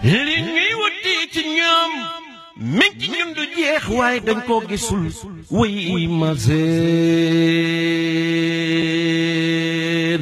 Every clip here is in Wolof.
li ñuy wuti ci ñoom mi ngi ci ñun du jeex waaye dañ koo gisul wuy ma seer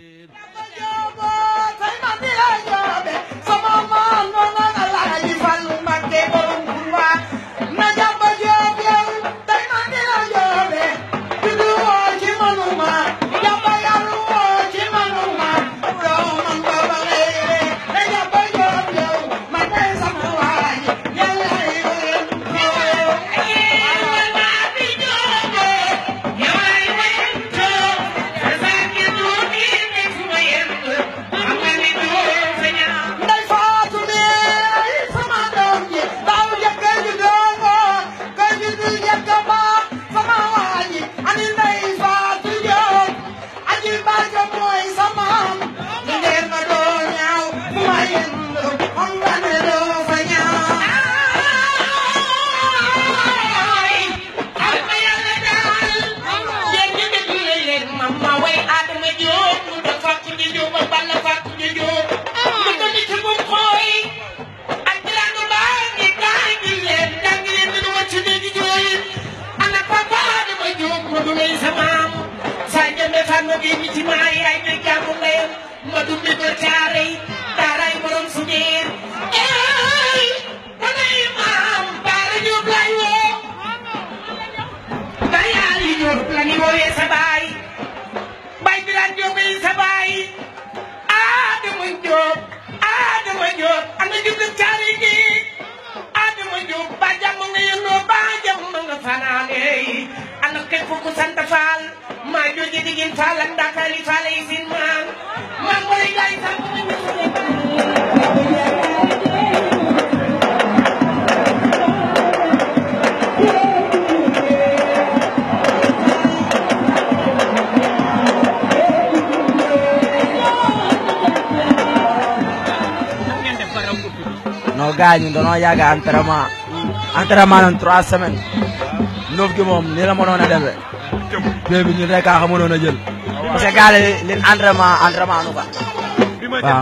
non gars ñun dañoo yàgg entraînement entraînement nañ trois semaines neuf gi moom nii la mënoon a demee bee bi ñun rek a xa mënoon a jël parce que gars yi leen entraînement entraînement nu quoi waaw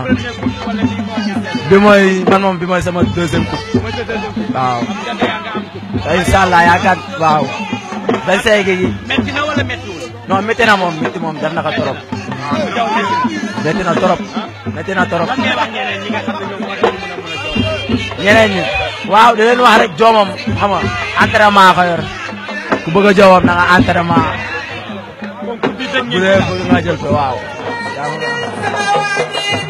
bi mooy man moom bi mooy sama deuxième coupe waaw incha allah yaakaar waaw vingt cinq gi metti na wala mettiwul non métti na moom métti moom def na ko trop métti na trop métti na trop lan ngay wax ñeneen ñi nga xam ne ñoom war nañu mën a mën a jox ñeneen ñi waaw di leen wax rek joomam xam nga entraînement ko yor ku bëgg a joomam na nga entraînement concours bi dañ bu dee bëgg nga jël ko waaw. yaa ma gën a xam.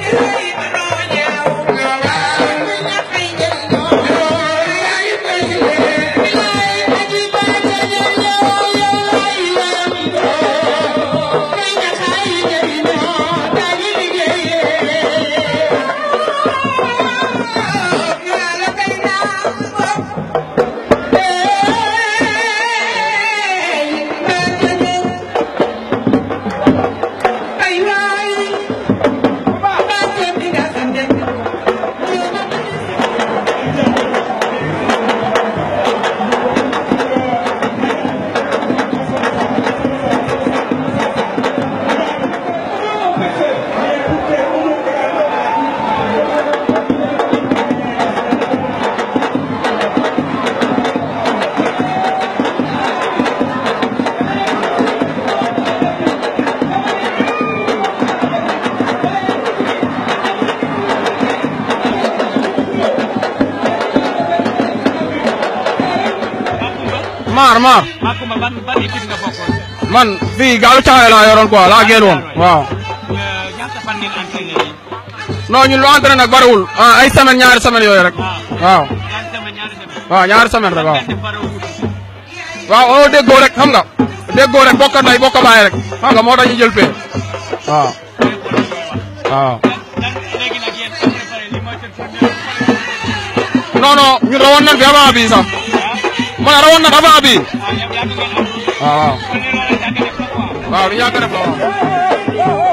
maar maar Makumba ban ban équipe nga bokkoon man fii gaalu caxay laa yoroon quoi laa génn woon waaw Euh, ñaata fan ngeen entraîné yi non ñun lu entraîné nag bariwul ah ay semaine ñaari semaine yooyu rek waaw ñaari semaine ñaari semaine waaw ñaari semaine rek waaw ngeen def bara wut waaw oo déggoo rek xam nga déggoo rek bokk nday bokk baay rek xam nga moo tax ñu jël pee waaw waaw lan léegi nag yéen soo préparé li mooy seen première non non ñun rawoon nañ fi avant bii sax ma ne rawoon nañ avant bii ah ñoom yàgg ngeen am waaw waaw kon li loolu yàgg def la quoi waaw lu yàgg def la waaw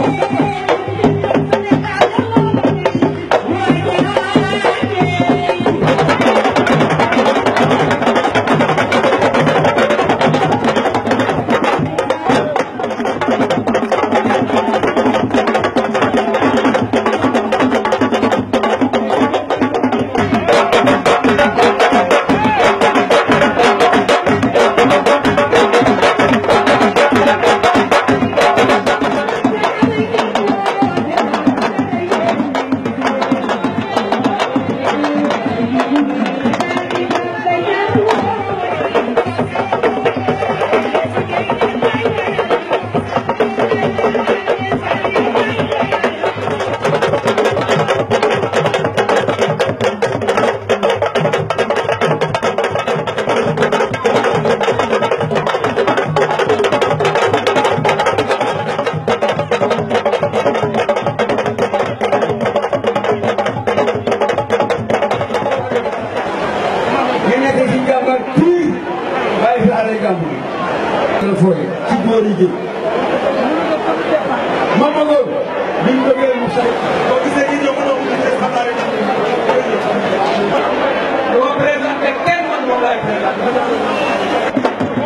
gàmmu gi. dana fooye ci góor yi géej. Mama Ngor. liñ bëggee mu say. boo gisee ñi ñëw mënoo ko gisee xam naa ne dama présenté kenn man moom laay présenté.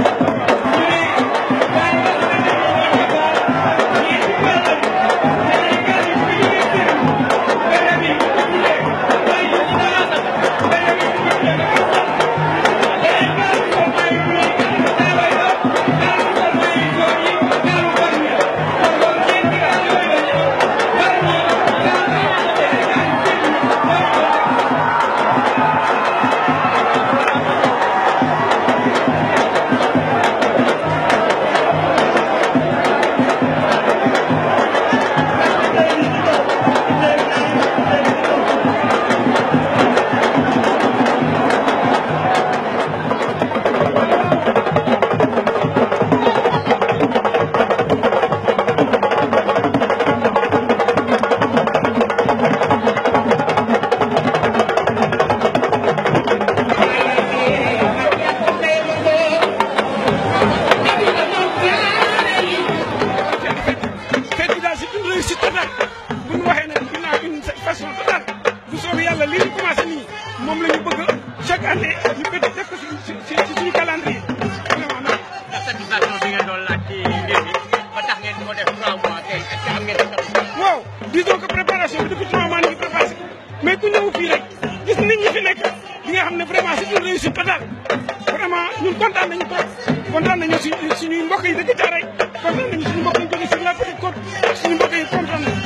fête bi daal c'est une réussite totale bu ñu waxee nag ginnaaw une façon totale bu soobee yàlla li ñu commencé nii moom la ñu bëgg chaque année ñu bëgg def ko si si si suñu calendrier vraiment nag satisfaction bi ngeen doon laaj ci mbir mi ba tax ngeen di ko def 3 mois tey est-ce que am ngeen satisfaction. waaw disons que préparation bi depuis trois mois ñu ngi préparé mais ku ñëw fii rek gis nit ñi fi nekk di nga xam ne vraiment c'est une réussite totale vraiment ñun kontaan nañu trop kontaan nañu si suñuy mbokk yi dëkk Thiaroye kontaan nañu suñu mbokk yi jóge sur la petite côte suñu mbokk yi kontaan nañu.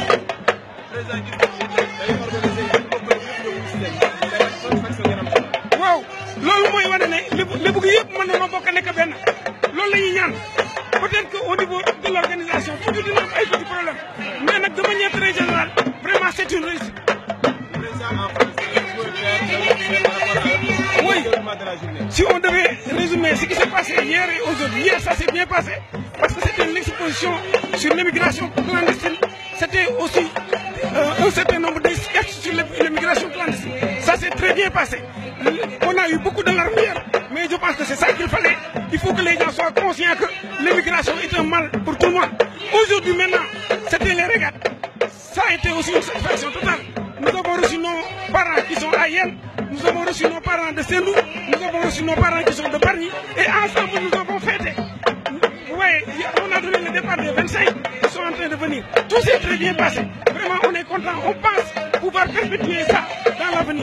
waaw loolu mooy wane ne lébu lébu gi yëpp mën nañoo bokk nekk benn loolu la ñuy ñaan peut-être que au niveau de l'organisation toujours dina am ay petits problèmes mais nag de manière très générale vraiment c'est une réussite. Oui. Si on devait résumer ce qui s'est passé hier et aujourd'hui, hier ça s'est bien passé parce que c'était une exposition sur l'immigration clandestine. C'était aussi euh, un certain nombre de sketchs sur l'immigration clandestine. Ça s'est très bien passé. On a eu beaucoup de larmes hier, mais je pense que c'est ça qu'il fallait. Il faut que les gens soient conscients que l'immigration est un mal pour tout le monde. Aujourd'hui maintenant, c'était les régates. Ça a été aussi une satisfaction totale. Nous avons reçu nos parents qui sont à Yen, nous avons reçu nos parents de Sendou, nous avons reçu nos parents qui sont de Barny, et ensemble nous avons fêté. Vous voyez, on a donné le départ des 25, ils sont en train de venir. Tout s'est très bien passé. Vraiment, on est content. On pense pouvoir perpétuer ça dans l'avenir.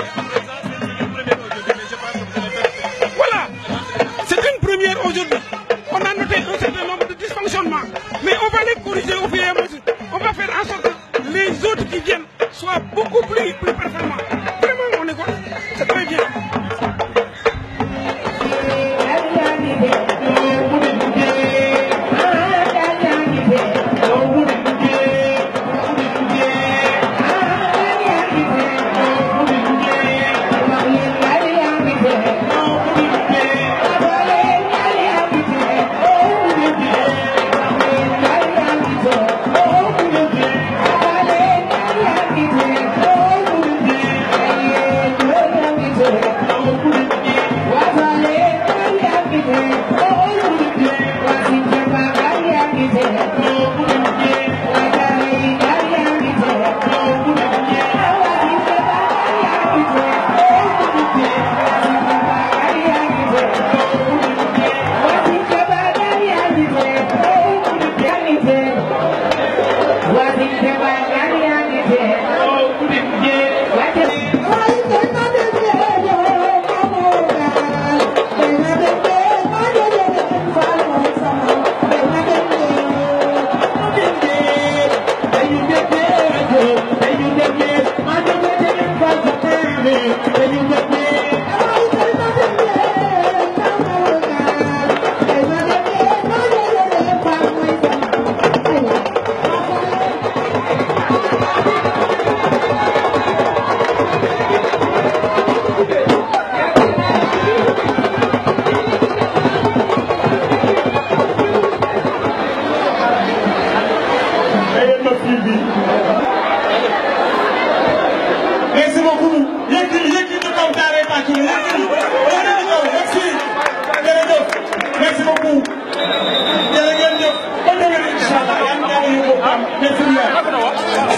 Voilà, c'est une première aujourd'hui. On a noté un certain nombre de dysfonctionnements, mais on va les corriger au fur et à mesure. On va faire en sorte que les autres qui viennent soient beaucoup plus, plus performants. Vraiment, on est content. C'est très bien. Merci beaucoup. Yëkkil yëkkil ñu kaw daaree tàcc ñu yëkkil. Merci. Jërëjëf. femmes infirmières